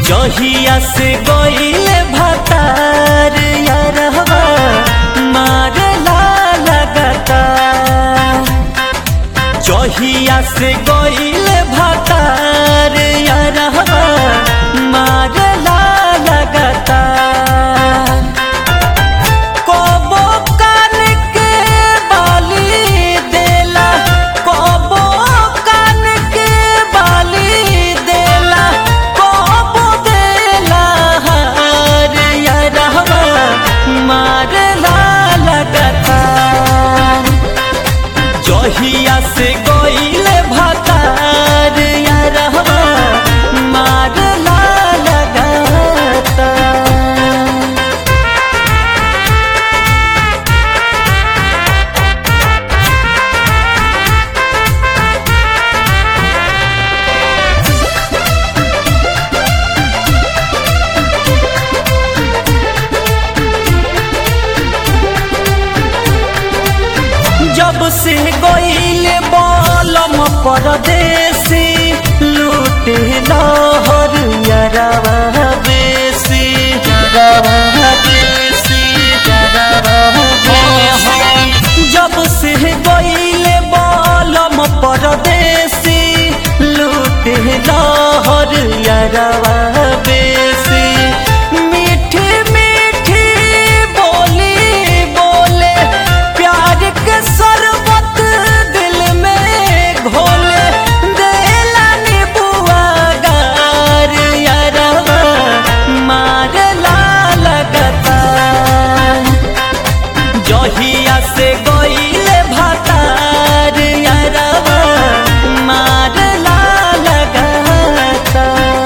जहिया से गईले भतार यारहवा मारला लगता जहिया से गईले भतार यारहवा मारला लगता कबो कान के बाली देला कबो कान के बाली देला कबो देला हार यारहवा मारला लगता जहिया से गईले भतार यारहवा मारला लगता जब से गईले बलम परदेसी लूटे लहर यरवा बेसी यरवा बेसी यरवा बेसी जब से गईले बलम परदेसी लूटे लहर यरवा बेसी मीठी मीठी बोली बोले प्यार के शरबत दिल में घोले देला नीबुआ गार यारवा मारला लगता जहिया से गईले भतार यारवा मारला लगता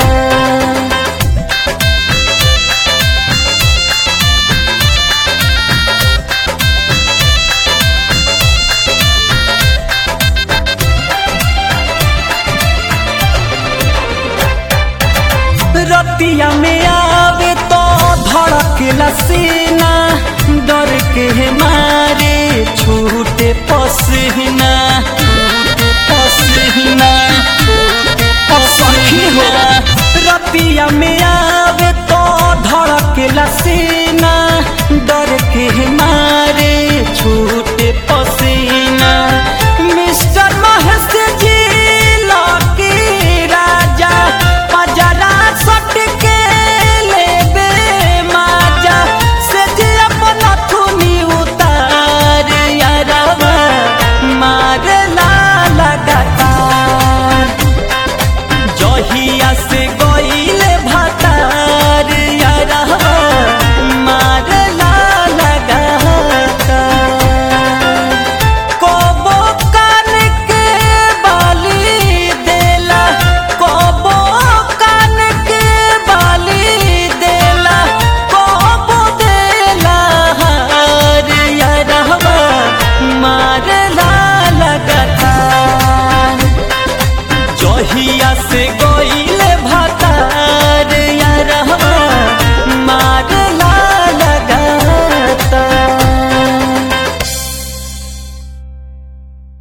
रतिया में आवे तो धड़क लसीना डर के